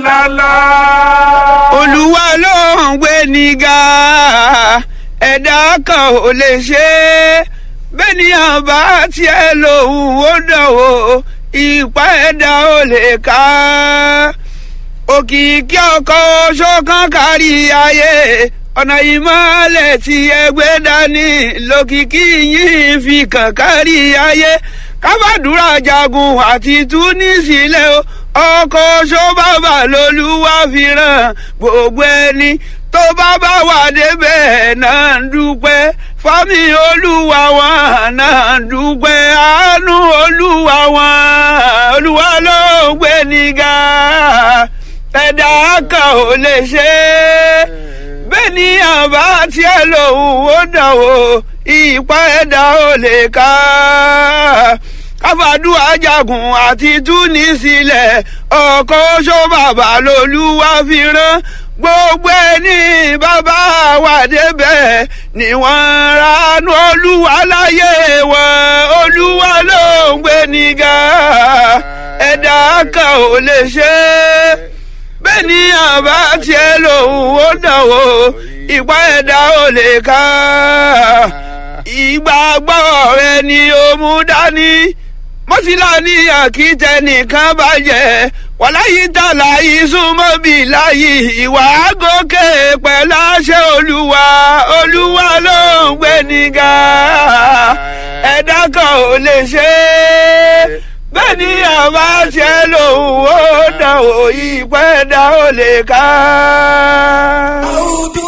lálá. olúwa ló ń gbé nígà ẹ̀dá kan ò lè ṣe é bẹ́ẹ̀ ni àbá tiẹ̀ lòun ó dánwò ìpá ẹ̀dá ò lè ká òkìkí ọkọ̀ ṣọ́kàn kárí ayé ọ̀nà ìmọ̀lẹ̀ tí ẹgbẹ́ dání lókìkí yìí fi kàn kárí ayé kábàdúrà jagun àti túnísílẹ̀ o ọkọ̀ ṣọ́bàbà lolúwa fi ràn gbogbo ẹni tó bá bá wà débẹ̀ náà ń dúpẹ́ fámi olúwa wọn náà ń dúpẹ́ àánú olúwa wọn olúwa ló ń gbé nígà ẹ̀dá kan ò lè ṣe é bẹ́ẹ̀ ni àbá tiẹ̀ lòun ó dánwò ìpá ẹ̀dá ò lè ká káfàdúrà jagun àti túnísílẹ̀ ọkọ̀ oṣó bàbá lolúwa fi rán gbogbo ẹni bàbá wà débẹ̀ ni wọ́n ránú olúwa láyé wọn olúwa ló ń gbé nígà ẹ̀dá kan ò lè ṣe é bẹ́ẹ̀ ni àbá tiẹ̀ lòun ó dánwò ìpá ẹ̀dá ò lè ká ìgbàgbọ́ rẹ ni ó mú dání mọ́síláàní àkìtẹ́ nìkan bàjẹ́ wàláyé tààlà ìsúnmọ́ bí láyé ìwà gòkè pẹ̀lú àṣẹ olúwa olúwa ló ń gbé nígà ẹ̀dá kan ò lè ṣe é bẹ́ẹ̀ ni àbá ṣe lòun ó dàn ó ìpẹ́ dá ó lè ká. أعوذ